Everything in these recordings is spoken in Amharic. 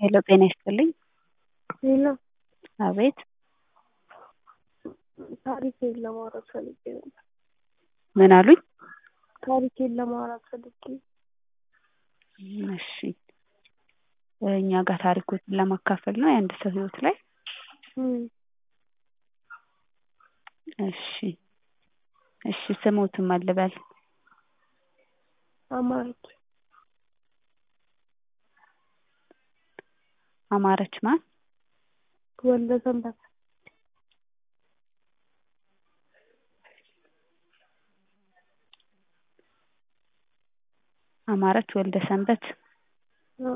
ሄሎ ጤና ይስጥልኝ። ሄሎ አቤት ታሪኬን ለማውራት ፈልጌ ነበር። ምን አሉኝ? ታሪኬን ለማውራት ፈልጌ እሺ እኛ ጋር ታሪኮችን ለማካፈል ነው የአንድ ሰው ህይወት ላይ እም፣ እሺ እሺ ስሞትን ማን ልበል? አማረች አማረች ማን? ወልደ ሰንበት አማረች ወልደ ሰንበት አ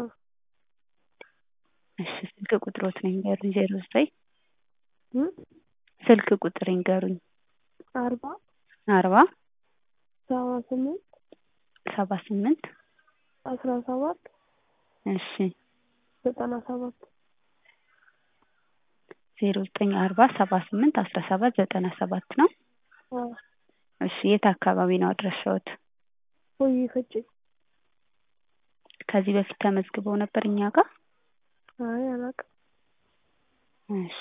እሺ ስልክ ቁጥሮትን ይንገሩኝ ዜሮ ዘጠኝ እም ስልክ ቁጥር ይንገሩኝ አርባ አርባ ሰባ ስምንት ሰባ ስምንት አስራ ሰባት እሺ ዘጠና ሰባት ዜሮ ዘጠኝ አርባ ሰባ ስምንት አስራ ሰባት ዘጠና ሰባት ነው። አ እሺ የት አካባቢ ነው አድራሻዎት? ሆዬ ፈጬ ከዚህ በፊት ተመዝግበው ነበር እኛ ጋር? አይ አላውቅም። እሺ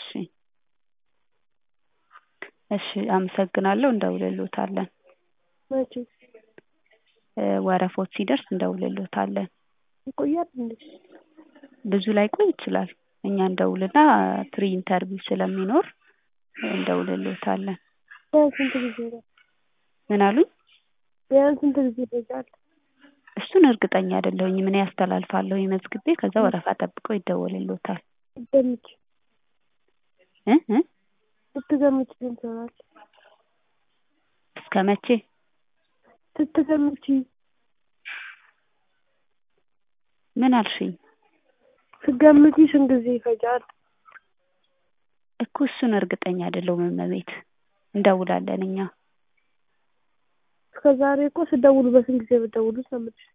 እሺ አመሰግናለሁ እንደውልልዎታለን። መቼ እ ወረፎት ሲደርስ እንደውልልዎታለን። ይቆያል እንዴ? ብዙ ላይቆይ ይችላል። እኛ እንደውልና ፕሪ ኢንተርቪው ስለሚኖር እንደውልልዎታለን። ቢያንስ ስንት ጊዜ ነው? ምን አሉኝ? ቢያንስ ስንት ጊዜ ይፈጃል? እሱን እርግጠኛ አይደለሁኝም። እኔ አስተላልፋለሁ መዝግቤ ከዛ ወረፋ ጠብቀው ይደወልልዎታል። ስትገምቺ እ እ ስትገምቺ ስንት ይሆናል? እስከ መቼ? ስትገምቺ ምን አልሽኝ? ስትገምቺ ስንት ጊዜ ይፈጃል? እኮ እሱን እርግጠኛ አይደለሁም እመቤት። እንደውላለን እኛ። እስከ ዛሬ እኮ ስደውሉ በስንት ጊዜ ብትደውሉት ነው የምልሽ።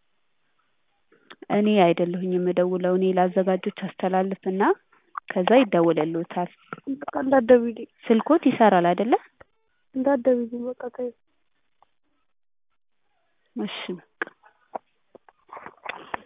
እኔ አይደለሁኝም የምደውለው እኔ ለአዘጋጆች አስተላልፍና ከዛ ይደወልልዎታል። በቃ እንዳትደውይልኝ ስልክዎት ይሰራል አይደለ? እንዳትደውይልኝ በቃ ተይው። እሺ በቃ